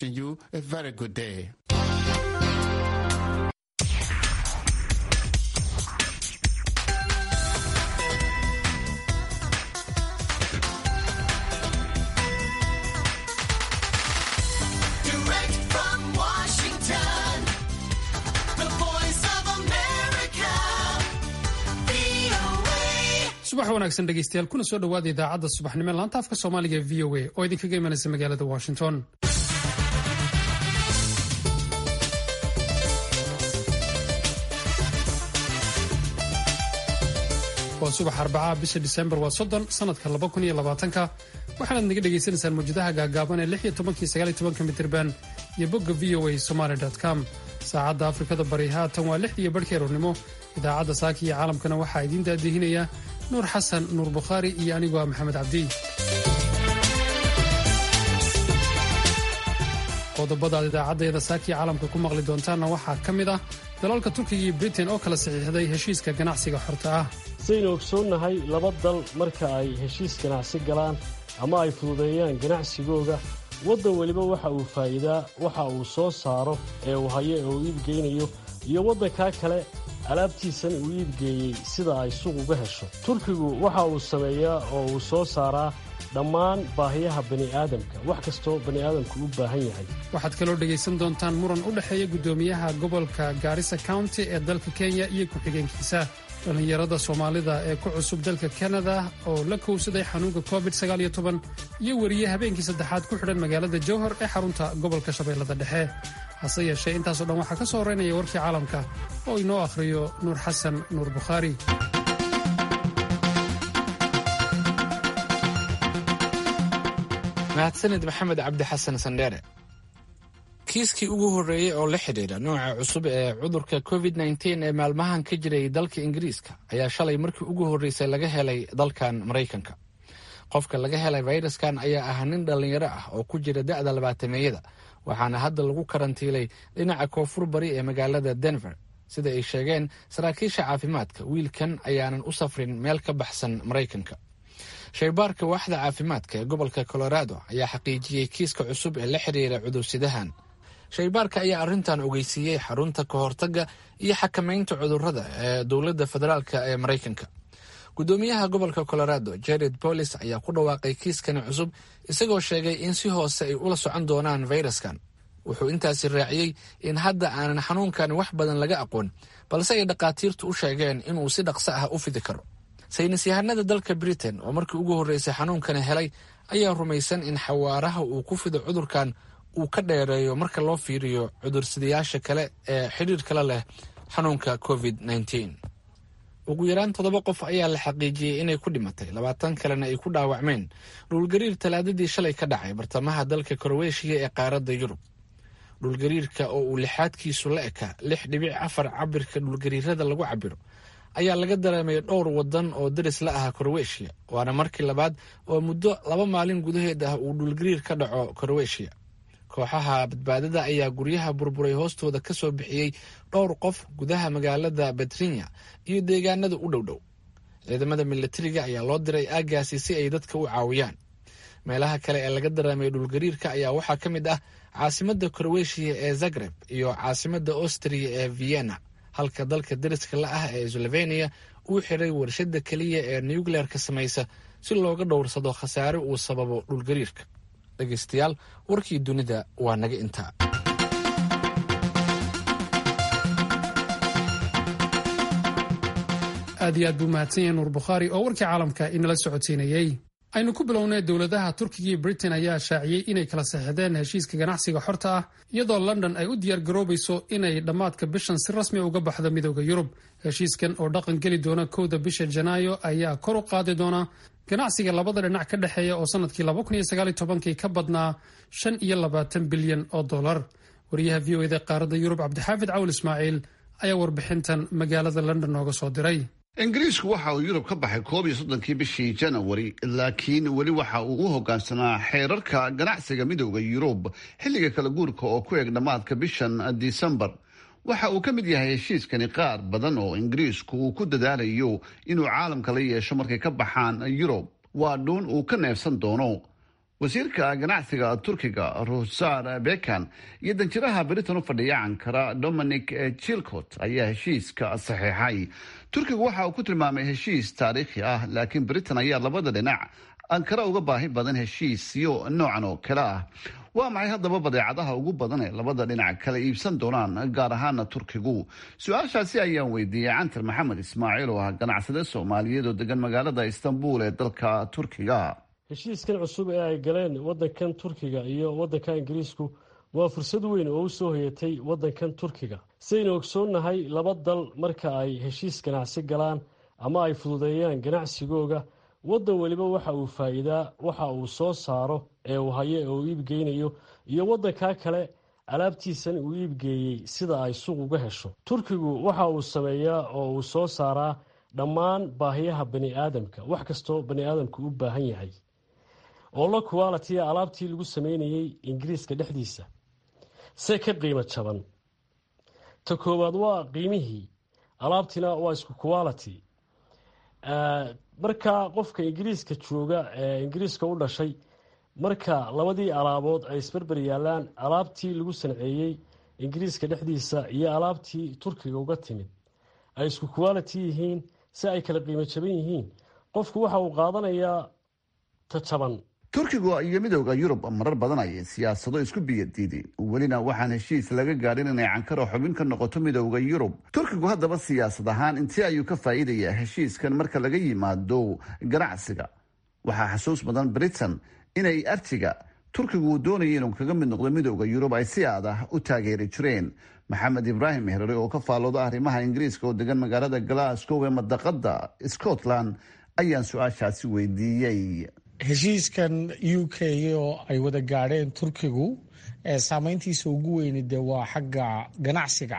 you a very good day. Direct from Washington, the voice of America, VOA. subax wanaagsan dhegeystayaal kuna soo dhowaada idaacadda subaxnimo laanta afka soomaaliga ee v o a oo idinkaga imanaysa magaalada washington waa subax arbacaha bisha disembar waa soddon sanadka laba kun iyo labaatanka waxaanaad naga dhagaysanaysaan mawjadaha gaagaaban ee lix iyo tobankii sagaal iyo tobanka mitirban iyo bogga v o a somaly com saacadda afrikada bari haatan waa lixdii iyo barhkii aroornimo idaacadda saaka iyo caalamkana waxaa idiin daadihinaya nuur xasan nuur bukhaari iyo anigoo ah maxamed cabdi qodobada aad idaacaddeeda saakiya caalamka ku maqli doontaanna waxaa ka mid ah dalalka turkiga iyo britain oo kala saxiixday heshiiska ganacsiga xorta ah saynu ogsoonnahay laba dal marka ay heshiis ganacsi galaan ama ay fududeeyaan ganacsigooga waddan weliba waxa uu faa'iidaa waxa uu soo saaro ee uu hayo ee uu iibgeynayo iyo waddankaa kale alaabtiisan uu iibgeeyey sida ay suuq uga hesho turkigu waxa uu sameeyaa oo uu soo saaraa dhammaan baahiyaha bani'aadamka wax kastoo bani'aadamku u baahan yahay waxaad kaloo dhegaysan doontaan muran u dhexeeya guddoomiyaha gobolka gaarisa county ee dalka kenya iyo ku-xigeenkiisa dhallinyarada soomaalida ee ku cusub dalka kanada oo la kowsaday xanuunka covid iyo weriye habeenkii saddexaad ku xidhan magaalada jowhar ee xarunta gobolka shabeellada dhexe hase yeeshee intaasoo dhan waxaa ka soo horeynaya warkii caalamka oo inoo akhriyo nuur xasan nuur bukhaari mahadsanid maxamed cabdi xasan sandheere kiiskii ugu horreeyey oo la xidhiidha nooca cusub ee cudurka covid nteen ee maalmahan ka jiray dalka ingiriiska ayaa shalay markii ugu horreysay laga helay dalkan maraykanka qofka laga helay fayraskan ayaa ah nin dhallinyaro ah oo ku jira da'da labaatameeyada waxaana hadda lagu karantiilay dhinaca koonfur bari ee magaalada denver sida ay sheegeen saraakiisha caafimaadka wiilkan ayaanan u safrin meel ka baxsan maraykanka shaybaarka waaxda caafimaadka ee gobolka colorado ayaa xaqiijiyey kiiska cusub ee la xidhiira cudursidahan shaybaarka ayaa arrintan ogeysiiyey xarunta ka hortagga iyo xakamaynta cudurrada ee dowladda federaalk ee maraykanka guddoomiyaha gobolka colorado jared bolis ayaa ku dhawaaqay kiiskani cusub isagoo sheegay in si hoose ay ula socon doonaan fayraskan wuxuu intaasi raaciyey in hadda aanan xanuunkani wax badan laga aqoon balse ay dhakhaatiirtu u sheegeen inuu si dhaqso ah u fidi karo saynis yahanada dalka britain oo markii ugu horreysay xanuunkani helay ayaa rumaysan in xawaaraha uu ku fido cudurkan uu ka dheereeyo marka loo fiiriyo cudursidayaasha kale ee xidhiirkala leh xanuunka covid ugu yaraan toddoba qof ayaa la xaqiijiyey inay ku dhimatay labaatan kalena ay ku dhaawacmeen dhulgariir talaadadii shalay ka dhacay bartamaha dalka korweeshiya ee qaaradda yurub dhulgariirka oo uu lixaadkiisu la eka lix dhibic afar cabirka dhulgariirada lagu cabiro ayaa laga dareemay dhowr wadan oo daris la ah korweeshiya waana markii labaad oo muddo laba maalin gudaheed ah uu dhulgariir ka dhaco korweeshiya kooxaha badbaadada ayaa guryaha burburay hoostooda ka soo bixiyey dhowr qof gudaha magaalada betrinya iyo deegaanada u dhow dhow ciidamada milatariga ayaa loo diray aaggaasi si ay dadka u caawiyaan meelaha kale ee laga dareemay dhulgariirka ayaa waxaa ka mid ah caasimadda korweeshiya ee zagreb iyo caasimadda austriya ee vienna halka dalka dariska la ah ee sloveniya uu xiray warshadda keliya ee nucleerka samaysa si looga dhowrsado khasaare uu sababo dhulgariirka dhegeystayaal warkii dunida waa naga intaa aad iyo aad buu mahadsan yahay nuur bukhaari oo warkii caalamka inala socodsiinayey aynu ku bilownay dowladaha turkiga iyo britain ayaa shaaciyey inay kala saxiixdeen heshiiska ganacsiga xorta ah iyadoo london ay u diyaargaroobayso inay dhammaadka bishan si rasmi uga baxdo midooda yurub heshiiskan oo dhaqan geli doona kowda bisha janaayo ayaa kor u qaadi doona ganacsiga labada dhinac ka dhexeeya oo sanadkii kii ka badnaa shan iyo labaatan bilyan oo dollar wariyaha v o eda qaaradda yurub cabdixaafid cawl ismaaciil ayaa warbixintan magaalada london nooga soo diray ingiriisku waxa uu yurub ka baxay koob iyo soddonkii bishii janawari laakiin weli waxa uu u hogaansanaa xeerarka ganacsiga midooda yurub xilliga kala guurka oo ku eg dhammaadka bishan disembar waxa uu ka mid yahay heshiiskani qaar badan oo ingiriisku uu ku dadaalayo inuu caalamka la yeesho markay ka baxaan yurub waa dhuun uu ka neefsan doono wasiirka ganacsiga turkiga rusar bekan iyo danjiraha britain u fadhiya ankara dominic chilcot ayaa heshiiska saxiixay turkigu waxa uu ku tilmaamay heshiis taariikhi ah laakiin britain ayaa labada dhinac ankara uga baahi badan heshiisyo noocan oo kale ah waa maxay haddaba badeecadaha ugu badan ee labada dhinac kala iibsan doonaan gaar ahaana turkigu su-aashaasi ayaan weydiiyey cantar maxamed ismaaciil oo ah ganacsade soomaaliyeed oo degan magaalada istanbul ee dalka turkiga heshiiskan cusub ee ay galeen wadankan turkiga iyo wadanka ingiriisku waa fursad weyn oo u soo hoyatay wadankan turkiga sidaynu ogsoonnahay laba dal marka ay heshiis ganacsi galaan ama ay fududeeyaan ganacsigooga wadan weliba waxa uu faa'iidaa waxa uu soo saaro ee uu hayo ee uu iibgeynayo iyo wadankaa kale alaabtiisan uu iibgeeyey sida ay suuq uga hesho turkigu waxa uu sameeyaa oo uu soo saaraa dhammaan baahiyaha bani aadamka wax kastoo bani aadamku u baahan yahay oo la qualitiya alaabtii lagu sameynayey ingiriiska dhexdiisa se ka qiimo jaban ta koowaad waa qiimihii alaabtina waa isku quality marka qofka ingiriiska jooga ee ingiriiska u dhashay marka labadii alaabood ay isberber yaalaan alaabtii lagu sanceeyey ingiriiska dhexdiisa iyo alaabtii turkiga uga timid ay isku quality yihiin si ay kala qiimo jaban yihiin qofku waxa uu qaadanayaa ta jaban turkigu iyo midooda yurub marar badan ayay siyaasado isku biyadiideen welina waxaan heshiis laga gaadhin inay cankaro xubin ka noqoto midooda yurub turkigu haddaba siyaasad ahaan intii ayuu ka faa'iidayaa heshiiskan marka laga yimaado ganacsiga waxaa xasuus badan britain inay artiga turkigu uu doonaya inuu kaga mid noqdo midooda yurub ay si aad ah u taageeri jireen maxamed ibraahim herare oo ka faallooda arrimaha ingiriiska oo degan magaalada glasgow ee madaqada scotland ayaan su-aashaasi weydiiyey heshiiskan u k oo ay wada gaadheen turkigu saameyntiisa ugu weyni dee waa xagga ganacsiga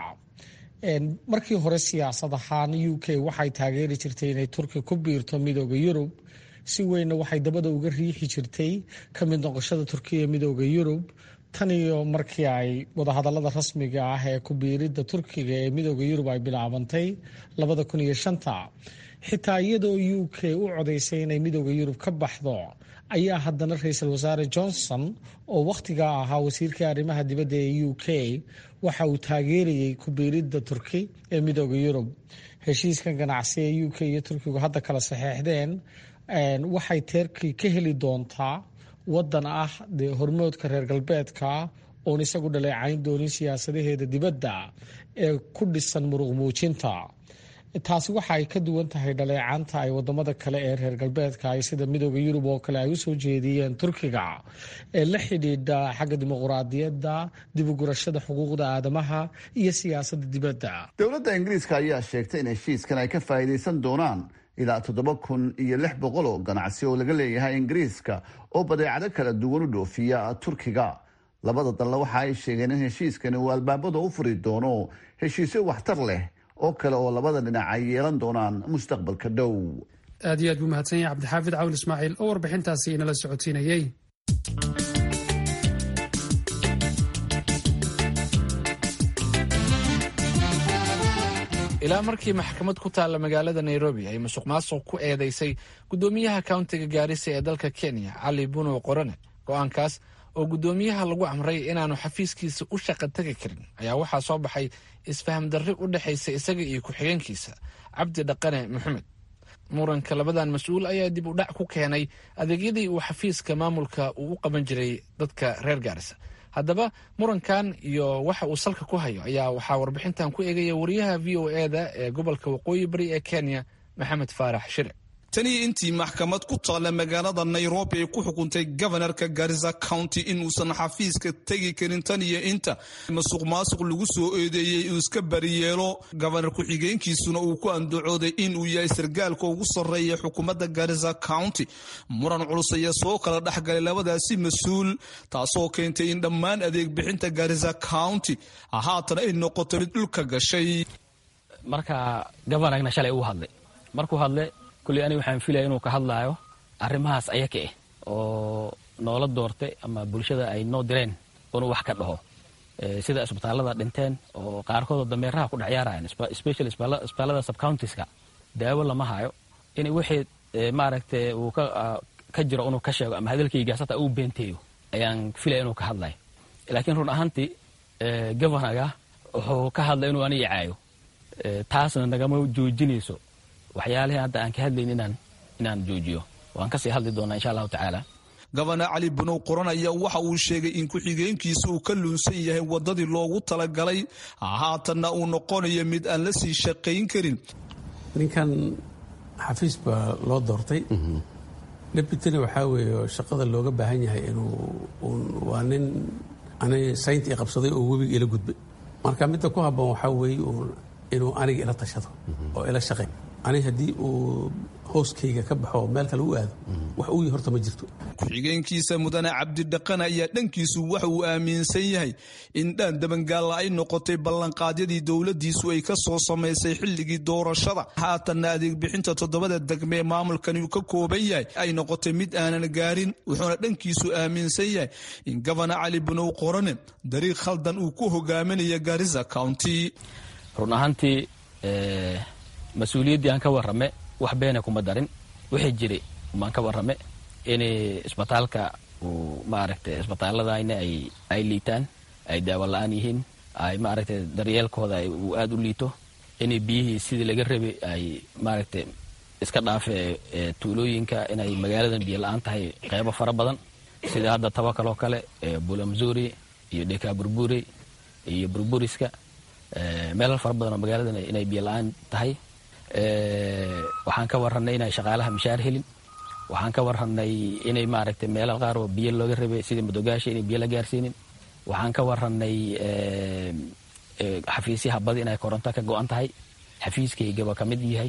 markii hore siyaasad ahaan u k waxay taageeri jirtay inay turki ku biirto midooda yurub si weynna waxay dabada uga riixi jirtay ka mid noqoshada turkiya midooda yurub tan iyo markii ay wadahadalada rasmiga ah ee ku biiridda turkiga ee midooda yurub ay bilaabantay labada kun iyo shanta xitaa iyadoo u k u codaysay inay midooda yurub ka baxdo ayaa haddana ra-iisul wasaare johnson oo wakhtigaa ahaa wasiirkii arrimaha dibadda ee u k waxa uu taageerayey ku biiridda turki ee midooda yurub heshiiskan ganacsi ee u k iyo turkigu hadda kala saxeexdeen waxay teerkii ka heli doontaa wadan ah dee hormoodka reer galbeedka oon isagu dhaleecayn doonin siyaasadaheeda dibadda ee ku dhisan muruq muujinta taasi waxa ay ka duwan tahay dhaleecaanta ay wadamada kale ee reer galbeedka ay sida midooda yurub oo kale ay usoo jeediyeen turkiga ee la xidhiidha xagga dimuquraadiyadda dibugurashada xuquuqda aadamaha iyo siyaasada dibadda dowladda ingiriiska ayaa sheegtay in heshiiskan ay ka faa'iidaysan doonaan ilaa toddoba kun iyo lix boqol oo ganacsi oo laga leeyahay ingiriiska oo badeecado kala duwan u dhoofiya turkiga labada dalna waxa ay sheegeen in heshiiskani uu albaabada u furi doono heshiisyo waxtar leh oo kale oo labada dhinac ay yeelan doonaan mustaqbalka dhow aad iyo aad buu mahadsan yahay cabdixaafid cawl ismaaciil oo warbixintaasi inala socodsiinayey ilaa markii maxkamad ku taalla magaalada nairobi ay musuq maasuq ku eedeysay guddoomiyaha kauntiga gaarisa ee dalka kenya cali bunow qorane go-aankaas oo guddoomiyaha lagu amray inaanu xafiiskiisa u shaqa tegi karin ayaa waxaa soo baxay isfaham darri u dhexaysa isaga iyo ku-xigeenkiisa cabdi dhaqane maxamed muranka labadan mas-uul ayaa dib u dhac ku keenay adeegyadii uu xafiiska maamulka uu u qaban jiray dadka reer gaarisa haddaba murankan iyo waxa uu salka ku hayo ayaa waxaa warbixintan ku eegaya wariyaha v o eda ee gobolka waqooyi bari ee kenya maxamed faarax shire tanii intii maxkamad ku taalla magaalada nairobi ay ku xukuntay gobanarka garisa county inuusan xafiiska tegi karin tan iyo inta masuq maasuq lagu soo eedeeyey uu iska bariyeelo gobanar ku-xigeenkiisuna uu ku andacooday inuu yahay sargaalka ugu sarreeya xukuumadda garisa county muran culus ayaa soo kala dhexgalay labadaasi mas-uul taasoo keentay in dhammaan adeeg bixinta garisa county haatan ay noqoto mid dhulka gashay marka gobanarna shalay uu hadlay markuu hadle kulley aniga waxaan filaya inuu ka hadlaayo arrimahaas ayaka ah oo noola doortay ama bulshada ay noo direen inuu wax ka dhaho sida isbitaallada dhinteen oo qaarkoodoo dameeraha ku dhexyaarayan special isbitaallada subcountiska daawo lama hayo in wixii maaragtay uu ka jiro inuu ka sheego ama hadalkaygaas hataa uu beenteeyo ayaan filaya inuu ka hadlayo laakiin run ahaantii governaga wuxuu ka hadlay inuu aniga caayo taasna nagama joojinayso waxyaalihii hadda aan ka hadlayn inaan inaan joojiyo waan kasii hadli doonaa insha allahu tacaala gobana cali bunow qoran ayaa waxa uu sheegay in ku-xigeenkiisa uu ka luunsan yahay wadadii loogu talagalay haatanna uu noqonayo mid aan la sii shaqayn karin ninkan xafiis baa loo doortay deputyna waxaa weeye shaqada looga baahan yahay inuu waa nin ani sayntii qabsaday oo webiga ila gudbay marka midda ku habboon waxaa weeye inuu aniga ila tashado oo ila shaqay ani haddii uu hooskayga ka baxo meel kale u aado wax uu horta ma jirto ku-xigeenkiisa mudane cabdidhaqan ayaa dhankiisu waxa uu aaminsan yahay in dhaan dabangaalla ay noqotay ballanqaadyadii dowladiisu ay ka soo samaysay xilligii doorashada haatanna adeeg bixinta toddobada degme ee maamulkani uu ka kooban yahay ay noqotay mid aanan gaarin wuxuuna dhankiisu aaminsan yahay in gobana cali bunow qorane dariiq khaldan uu ku hogaaminaya garisa county run ahaantii mas-uuliyaddii aan ka warrame wax beena kuma darin wixii jiray baan ka warrame in isbitaalka uu maaragtay isbitaaladayna ay ay liitaan ay daawo la-aan yihiin ay maaragtay daryeelkooda uu aada u liito inay biyihii sidii laga rabay ay maaragtay iska dhaafe tuulooyinka inay magaaladan biyo la-aan tahay qeybo fara badan sida hadda tabakal oo kale bulamzuri iyo dheka burburi iyo burburiska meelal fara badan oo magaaladan inay biyo la-aan tahay waxaan ka warranay inay shaqaalaha mishaar helin waxaan ka warranay inay maaragtay meelal qaar oo biyo looga rabay sidii madogaasha inay biyo la gaarsiinin waxaan ka warranay xafiisyaha badi inay koronto ka go-an tahay xafiiskaygaba ka mid yahay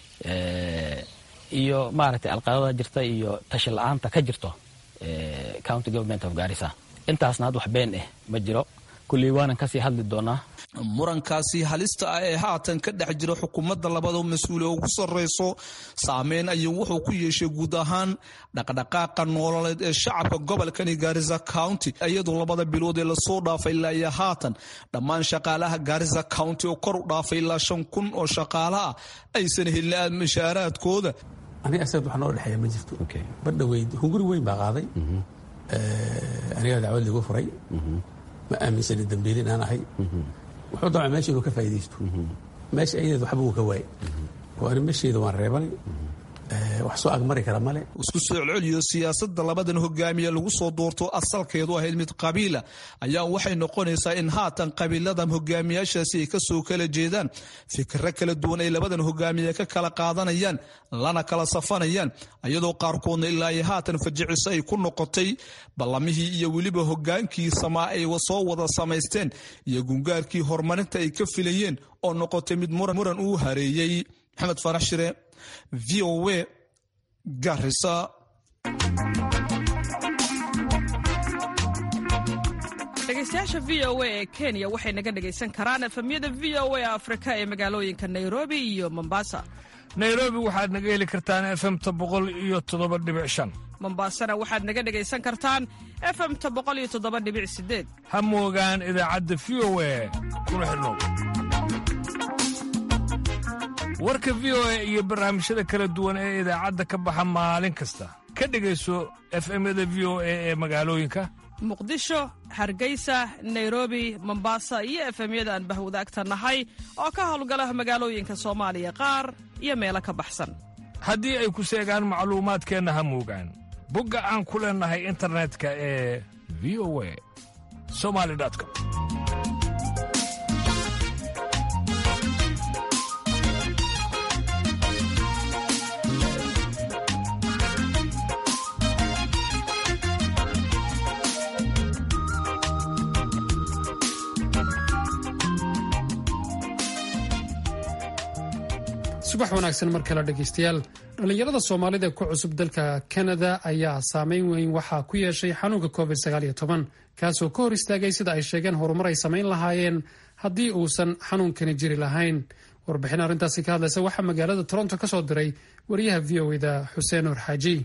iyo maaragtay alqadada jirta iyo tashi la-aanta ka jirto county government of garissa intaasna had wax been ah ma jiro kulley waanan kasii hadli doonaa murankaasi halista ah ee haatan ka dhex jira xukuumadda labada mas-uule ugu sarreyso saameyn ayuu wuxuu ku yeeshay guud ahaan dhaqdhaqaaqa noololeed ee shacabka gobolkani garisa county iyadoo labada bilood ee lasoo dhaafay ilaa iyo haatan dhammaan shaqaalaha garisa county oo kor u dhaafay ilaa shan kun oo shaqaala ah aysan helin mashaaraadkooda aniga asagad wax noo dhexeeya ma jirto badhaweyd hunguri weyn baa qaaday anigaa dacwad ligu furay ma aaminsani dambiili inaan ahay wuxuu damca meesha inuu ka faa'iidaysto meesha ayadeed waxba uu ka waayay oo ani meesheeda waan reebanay wax soo agmari kara male isku soo celceliyo siyaasadda labadan hogaamiye lagu soo doorto asalkeedu ahayd mid qabiila ayaa waxay noqonaysaa in haatan qabiiladan hogaamiyaashaasi ay kasoo kala jeedaan fikro kala duwan ay labadan hogaamiye ka kala qaadanayaan lana kala safanayaan iyadoo qaarkoodna ilaa iyo haatan fajiciso ay ku noqotay ballamihii iyo weliba hogaankii samaa ay soo wada samaysteen iyo gungaarkii horumarinta ay ka filayeen oo noqotay mid muran uu hareeyey maxamed farax shire v o w garisa dhegeystayaasha v o a ee kenya waxay naga dhegaysan karaan efemyada v o a afrika ee magaalooyinka nairobi iyo mombasa nairobi waxaad naga heli kartaan efemta boqol iyo toddoba dhibic shan mombasana waxaad naga dhegaysan kartaan efemta boqol iyo toddoba dhibic sideed ha moogaan idaacadda v o a kuna xidhnow warka v o a iyo barnaamijyada kala duwan ee idaacadda ka baxa maalin kasta ka dhegayso efemyada v o a ee magaalooyinka muqdisho hargeysa nairobi mombasa iyo efemyada aan bahwadaagta nahay oo ka howlgala magaalooyinka soomaaliya qaar iyo meelo ka baxsan haddii ay ku seegaan macluumaadkeenna ha moogaan bogga aan ku leennahay internetka ee v o a somali com subax wanaagsan mar kale dhegaystayaal dhallinyarada soomaalida ee ku cusub dalka kanada ayaa saameyn weyn waxaa ku yeeshay xanuunka covid kaasoo ka hor istaagay sida ay sheegeen horumar ay samayn lahaayeen haddii uusan xanuunkani jiri lahayn warbixin arrintaasi ka hadlaysa waxaa magaalada toronto ka soo diray wariyaha v o eda xuseen nur xaaji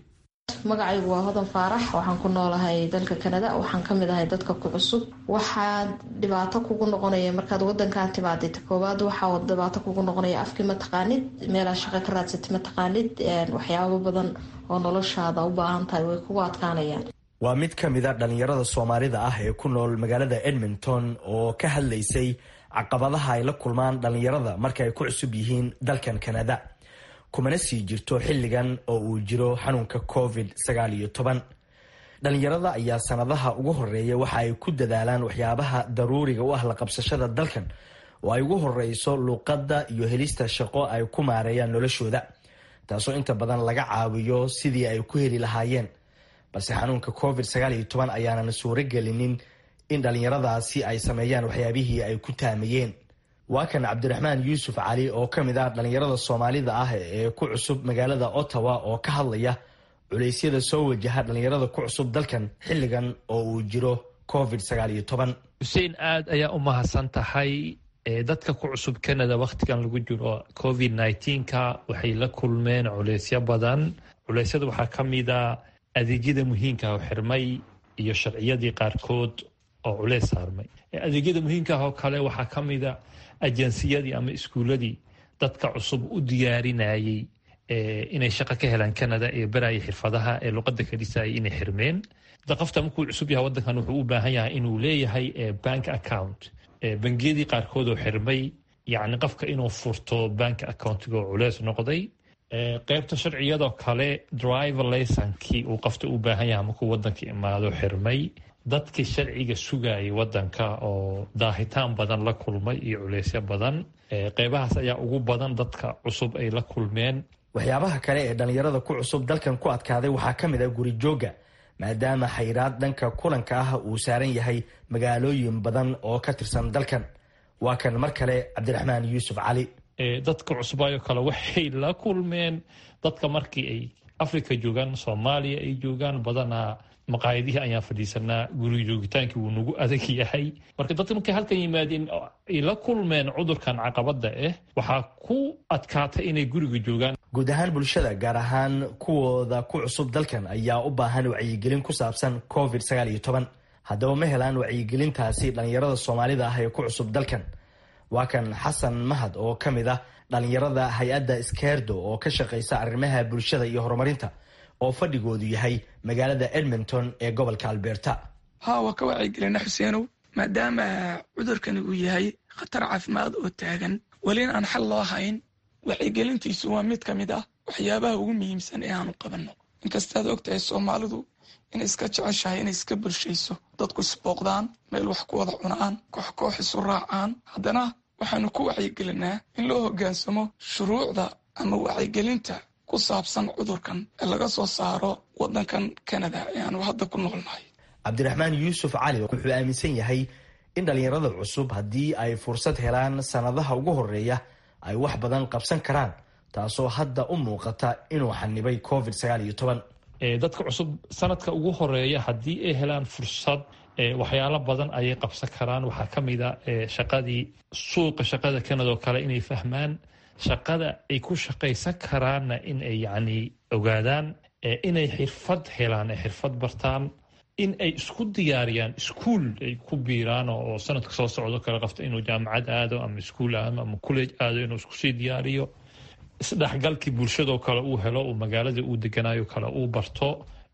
magacaygu waa hodan faarax waxaan ku noolahay dalka kanada waxaan kamid ahay dadka ku cusub waxaa dhibaato kugu noqonaya markaad wadankan timaadid koowaad waxaa dhibaato kugu noqonaya afkii mataqaanid meelaa shaqo ka raadsatid mataqaanid waxyaabo badan oo noloshaada u baahan tahay way kugu adkaanayaan waa mid ka mid a dhallinyarada soomaalida ah ee ku nool magaalada edmonton oo ka hadlaysay caqabadaha ay la kulmaan dhallinyarada marka ay ku cusub yihiin dalkan kanada kumana sii jirto xilligan oo uu jiro xanuunka covid sagaal iyo toban dhallinyarada ayaa sanadaha ugu horeeya waxa ay ku dadaalaan waxyaabaha daruuriga u ah la qabsashada dalkan oo ay ugu horeyso luuqadda iyo helista shaqo ay ku maareeyaan noloshooda taasoo inta badan laga caawiyo sidii ay ku heli lahaayeen balse xanuunka covid sagaal iyo toban ayaanan suuro gelinin in dhallinyaradaasi ay sameeyaan waxyaabihii ay ku taamayeen waa kan cabdiraxmaan yuusuf cali oo ka mid ah dhallinyarada soomaalida ah ee ku cusub magaalada ottawa oo ka hadlaya culeysyada soo wajaha dhallinyarada ku cusub dalkan xilligan oo uu jiro covid sagaal iyo toban xuseen aad ayaa u mahadsan tahay dadka ku cusub canada wakhtigan lagu jiro covid nneteen-ka waxay la kulmeen culeysyo badan culeysyada waxaa ka mid a adeegyada muhiimka oo xirmay iyo sharciyadii qaarkood oo culeys saarmay adeegyada muhiimka oo kale waxaa ka mid a ajansiyadii ama iskuuladii dadka cusub u diyaarinayay inay shaqo ka helaan canada ee baraya xirfadaha ee luqada ka dhisayay inay xirmeen qofta markuu cusub yahay wadankan wuxuu u baahan yahay inuu leeyahay bank account bangiyadii qaarkood oo xirmay yacni qofka inuu furto bank accountiga oo culeys noqday qeybta sharciyadoo kale driver laysonkii uu qofta u baahan yahay markuu wadanka imaado xirmay dadkii sharciga sugayay wadanka oo daahitaan badan la kulmay iyo culeysyo badan qeybahaas ayaa ugu badan dadka cusub ay la kulmeen waxyaabaha kale ee dhallinyarada ku cusub dalkan ku adkaaday waxaa ka mid ah guri jooga maadaama xayraad dhanka kulanka ah uu saaran yahay magaalooyin badan oo ka tirsan dalkan waa kan mar kale cabdiraxmaan yuusuf cali dadka cusubaayo kale waxay la kulmeen dadka markii ay africa joogaan soomaaliya ay joogaan badanaa maqaayadihii ayaan fadhiisanaa guriga joogitaankii wuu nagu adag yahay marka dadka markay halkan yimaadeen ay la kulmeen cudurkan caqabada ah waxaa ku adkaatay inay guriga joogaan guud ahaan bulshada gaar ahaan kuwooda ku cusub dalkan ayaa u baahan wacyigelin ku saabsan covid sagaal iyo toban haddaba ma helaan wacyigelintaasi dhallinyarada soomaalida ah ee ku cusub dalkan waa kan xasan mahad oo ka mid ah dhallinyarada hay-adda skerdo oo ka shaqaysa arrimaha bulshada iyo horumarinta oo fadhigoodu yahay magaalada edmonton ee gobolka alberta ha waa ka wacyigelina xuseenow maadaama cudurkani uu yahay khatar caafimaad oo taagan welina aan xal loo hayn wacyigelintiisu waa mid ka mid ah waxyaabaha ugu muhiimsan ee aanu qabanno inkastaad og tahay soomaalidu inay iska jeceshahay inay iska bulshayso dadku isbooqdaan meel wax ku wada cunaan koox koox isu raacaan haddana waxaanu ku wacyigelinaa in loo hoggaansamo shuruucda ama wacyigelinta ku saabsan cudurkan ee laga soo saaro waddankan canada ee aanu hadda ku noolnahay cabdiraxmaan yuusuf cali wuxuu aaminsan yahay in dhallinyarada cusub haddii ay fursad helaan sannadaha ugu horeeya ay wax badan qabsan karaan taasoo hadda u muuqata inuu xanibay covid sagaal iyo toban dadka cusub sanadka ugu horeeya haddii ay helaan fursad waxyaalo badan ayay qabsan karaan waxaa ka mid a shaqadii suuqa shaqada canada oo kale inay fahmaan shaqada ay ku shaqaysan karaanna in ay yacni ogaadaan inay xirfad helaan ay xirfad bartaan in ay isku diyaariyaan iskuol ay ku biiraan oo sanadka soo socdo kale qofta inuu jaamacad aado ama iskuol aado ama college aado inuu iskusii diyaariyo isdhexgalkii bulshadoo kale uu helo uu magaalada uu deganayo kale uu barto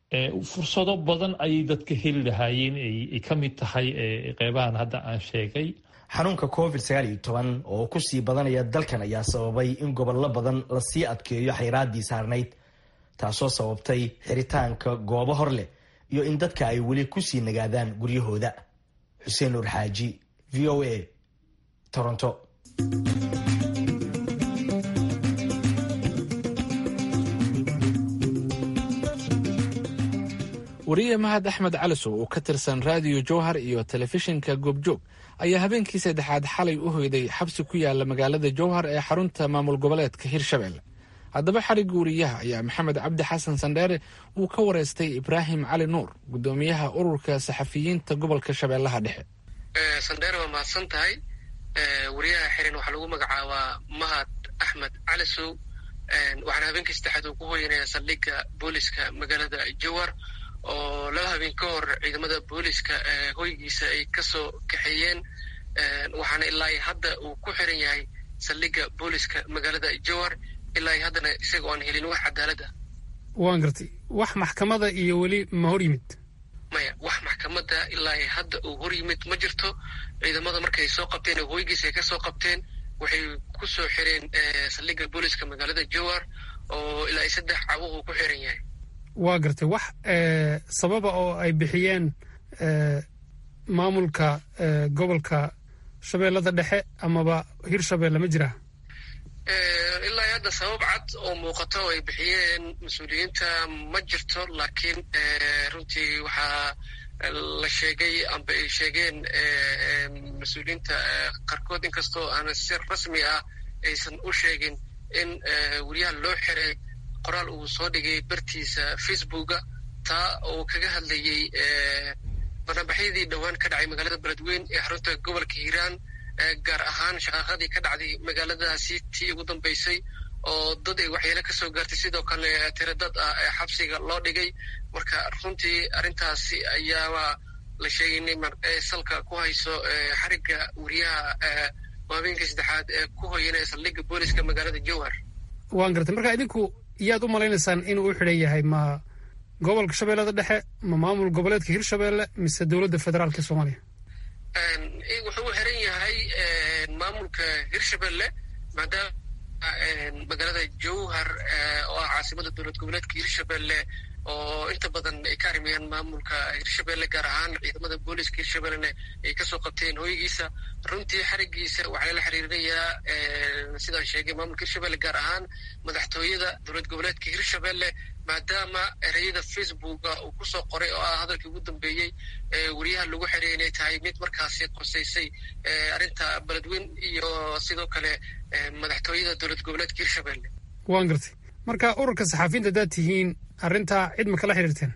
fursado badan ayay dadka heli lahaayeen ay ka mid tahay qeybahan hadda aan sheegay xanuunka covid sagaal iyo toban oo kusii badanaya dalkan ayaa sababay in gobollo badan lasii adkeeyo xayraaddii saarnayd taasoo sababtay xiritaanka goobo hor leh iyo in dadka ay weli kusii nagaadaan guryahooda xuseen nuur xaaji v o a toronto wariye mahad axmed calisow oo ka tirsan raadiyo jowhar iyo telefishinka goobjoog ayaa habeenkii saddexaad xalay u hoyday xabsi ku yaala magaalada jowhar ee xarunta maamul goboleedka hirshabelle haddaba xarigga wariyaha ayaa maxamed cabdi xasan sandheere uu ka wareystay ibraahim cali nuur gudoomiyaha ururka saxafiyiinta gobolka shabeellaha dhexe sandheere waa mahadsan tahay wariyaha xiran waxaa lagu magacaabaa mahad axmed calisow waxaana habeenkii saddexaad uu ku hoyanaya saldhigga booliska magaalada jowar oo laba habeen ka hor ciidamada booliska hoygiisa ay kasoo kaxeeyeen waxaana ilaa hadda uu ku xiran yahay saldhigga booliska magaalada jowar ilaa haddana isaga oan helin wax cadaalad ah waan gartay wax maxkamada iyo weli ma hor yimid maya wax maxkamadda ilaa hadda uu hor yimid ma jirto ciidamada markay soo qabteen oo hoygiisa ay kasoo qabteen waxay ku soo xireen saldhigga booliska magaalada jowar oo ilaa saddex cawo uu ku xiran yahay waa gartay wax sababa oo ay bixiyeen maamulka gobolka shabeellada dhexe amaba hirshabeelle ma jiraa ilaa hadda sabab cad oo muuqato oo ay bixiyeen mas-uuliyiinta ma jirto laakiin runtii waxaa la sheegay amba ay sheegeen mas-uuliyiinta qaarkood inkastoo aan si rasmi ah aysan u sheegin in weriyaha loo xiray qoraal uu soo dhigay bartiisa facebooka taa oo kaga hadlayey barnaamixyadii dhowaan ka dhacay magaalada beledweyn ee xarunta gobolka hiiraan gaar ahaan shaqaaqadii ka dhacday magaaladaasi tii ugu dambeysay oo dad ay waxyeelo ka soo gaartay sidoo kale tiro dad ah ee xabsiga loo dhigay marka runtii arrintaasi ayaaba la sheegay in salka ku hayso xarigga weriyaha habeenkii saddexaad ee ku hoyanaya saldhigga booliska magaalada jowhar waan gartay marka idinku yaad u malaynaysaan inuu u xidhan yahay ma gobolka shabeellada dhexe ma maamul goboleedka hirshabeelle mise dowladda federaalka soomaaliya wuxuu u xiran yahay maamulka hirshabelle maadaama magaalada jowhar oo ah caasimada dowlad goboleedka hirshabelle oo inta badan ay ka arimayaan maamulka hirshabelle gaar ahaan ciidamada booliska hirshabellena ay kasoo qabteen hooygiisa runtii xarigiisa waxaa lala xiriirinayaa sidaan sheegay maamulka hirshabelle gaar ahaan madaxtooyada dowlad goboleedka hirshabelle maadaama ereyada facebooka uu kusoo qoray oo ah hadalkii ugu dambeeyey weriyaha lagu xiray inay tahay mid markaasi qosaysay arrinta beledweyn iyo sidoo kale madaxtooyada dowlad goboleedka hirshabelle waan gartay marka ururka saxaafiyiinta haddaad tihiin arrintaa cid ma kala xiriirteen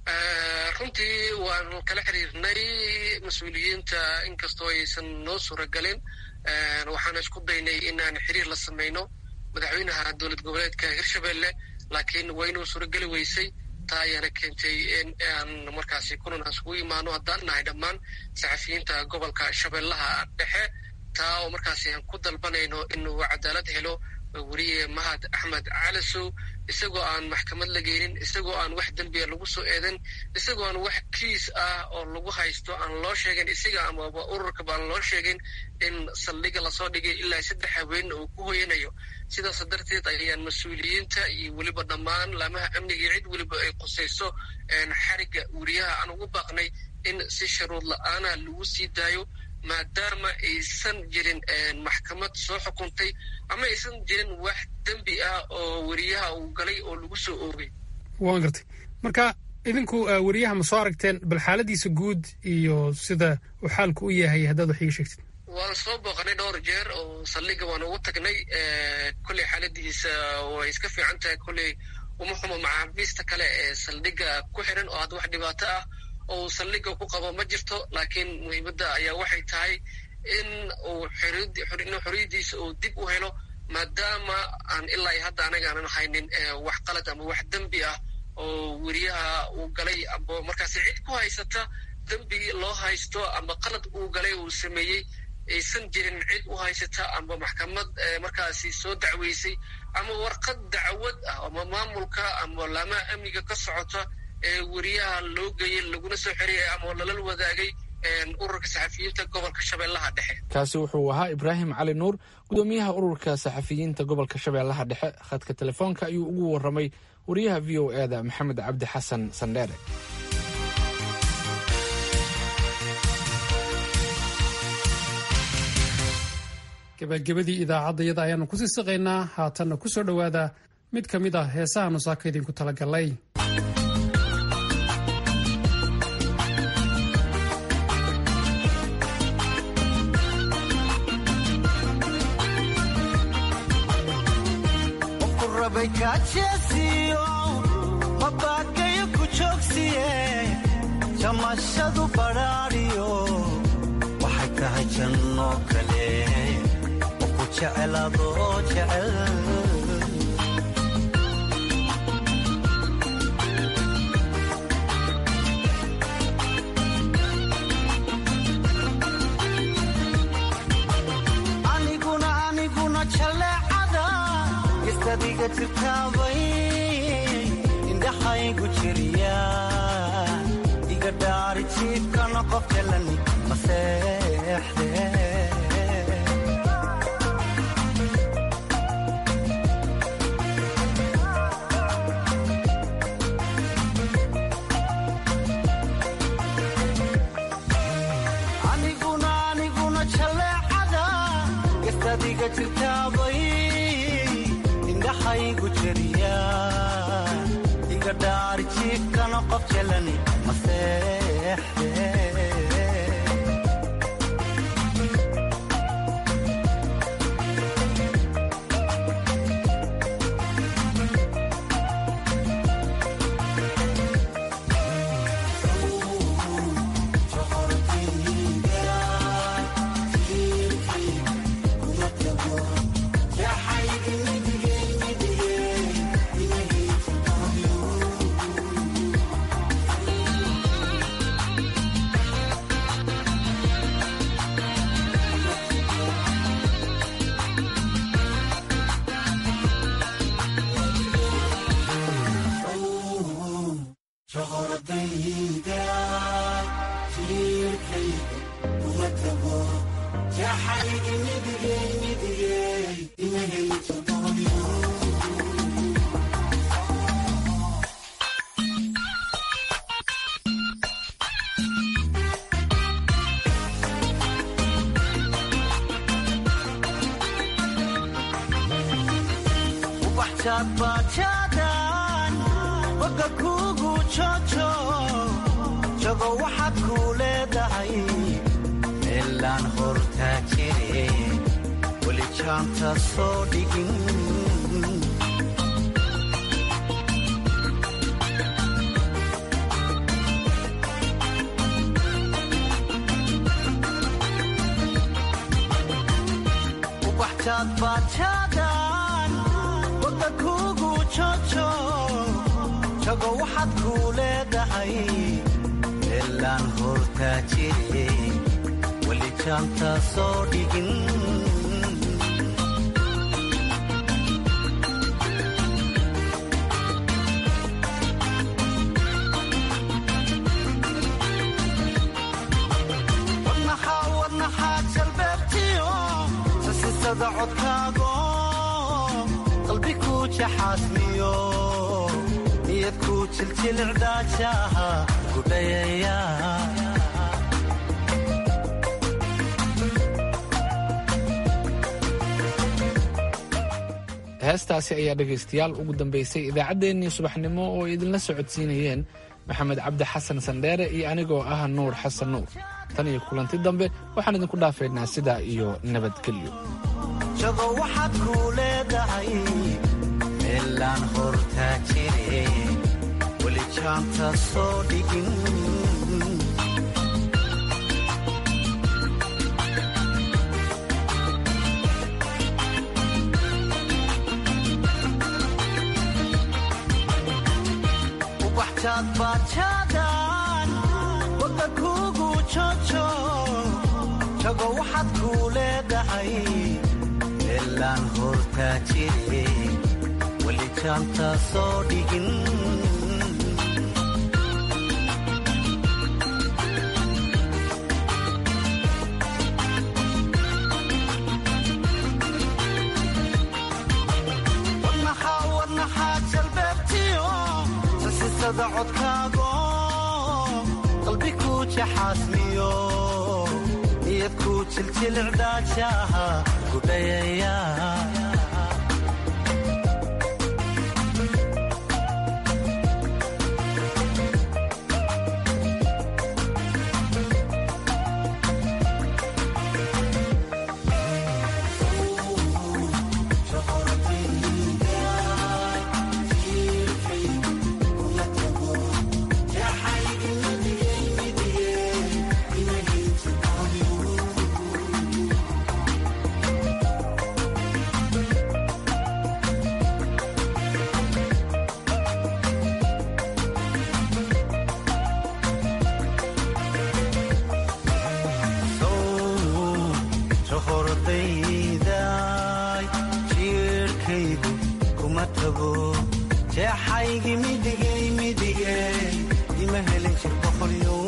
runtii waanu kala xiriirnay mas-uuliyiinta inkastoo aysan noo suuragelin waxaana isku daynay inaan xiriir la samayno madaxweynaha dowlad goboleedka hirshabelle laakiin waa inuu suurageli weysay taa ayaana keentay in aan markaasi kulan aan isugu imaano haddaan nahay dhammaan saxafiyiinta gobolka shabeellaha dhexe taa oo markaasi aan ku dalbanayno inuu cadaalad helo weriye mahad axmed calasow isagoo aan maxkamad la geynin isagoo aan wax dembiya lagu soo eedan isagoo aan wax kiis ah oo lagu haysto aan loo sheegin isaga amaba ururkaba aan loo sheegin in saldhiga lasoo dhigay ilaa saddex haween uu ku hoyanayo sidaas darteed ayaan mas-uuliyiinta iyo weliba dhammaan laamaha amniga iyo cid weliba ay qusayso xarigga weriyaha aan ugu baaqnay in si sharuud la-aana lagu sii daayo maadaama aysan jirin maxkamad soo xukuntay ama aysan jirin wax dembi ah oo weriyaha uu galay oo lagu soo oogay waan gartay marka idinku weriyaha ma soo aragteen bal xaaladiisa guud iyo sida uu xaalku u yahay haddaad wax iga sheegtid waan soo booqanay dhowr jeer oo saldhiga waan ugu tagnay kolley xaaladiisa way iska fiican tahay kolley uma xumo maxaabiista kale ee saldhiga ku xiran oo hadda wax dhibaato ah oo saldhiga ku qabo ma jirto laakiin muhiimadda ayaa waxay tahay in uu xoriyadiisa uu dib u helo maadaama aan ilaa iyo hadda anaga aanan haynin wax qalad ama wax dembi ah oo weriyaha uu galay amba markaasi cid ku haysata dembi loo haysto amba qalad uu galay uu sameeyey aysan jirin cid u haysata amba maxkamad markaasi soo dacweysay ama warqad dacwad ah ama maamulka ama laamaha amniga ka socota ee weriyaha loo geeyey laguna soo xeriyay ama lala wadaagay ururka saxafiyiinta gobolka shabeellaha dhexe kaasi wuxuu ahaa ibraahim cali nuur gudoomiyaha ururka saxafiyiinta gobolka shabeellaha dhexe khadka telefoonka ayuu ugu warramay wariyaha v o e da maxamed cabdi xasan sandheere gabagabadii idaacaddayada ayaanu kusii siqaynaa haatanna ku soo dhowaada mid ka mid ah heesaha nusaaka idinku talagalay mabakayo ku joogsiye jamashadu badhaadhiyo waxay tahay janno kale oo ku jecelaadoo jecel gestadiga jirtaabay indhaxaygu jiriya iga dhaari jiibkana qof jalani maseexde aniguna aniguna jaleecada gestadiga jirtaabay indhaxaygu jiriya iga dhaari jiifkana qof jalani maseexde bajaadbajaadan boga kuugu jojo jago waxaad kuu leedahay meelaan hortaa jire weli jaanta soo dhigin ubaxjaadbajaadan boga kuugu jojo jago waxaad kuu leedahay meelaan hortaa jire weli jaanta soo dhigin wadnaxaa wadnaxaa jalbeebtiyo sasisada codkaago qalbi kuu jaxaasmiyo niyad kuu jiljilcdaajaha gudhayaya heestaasi ayaa dhegaystayaal ugu dambaysay idaacaddeenii subaxnimo oo idinla socodsiinayeen maxamed cabdi xasan sandheere iyo anigoo ah nuur xasan nuur tan iyo kulanti dambe waxaan idinku dhaafaynaa sidaa iyo nabadgelyo jago waxaad kuu leedahay meelaan hortaa jire weli jaanta soo dhigin ubaxjaadbajaadan boga kuugu jojo jago waxaad kuu leedahay meelaan hortaa jire weli jaanta soo dhigin wadnaxaa wadnaxaa jalbeebtiyo sasisada codkaago qalbi kuu jaxaasmiyo niyad kuu jiljilcdaajaha gudhayaya ma tago jeexaygii midigay midigay ima helin jir boqolyo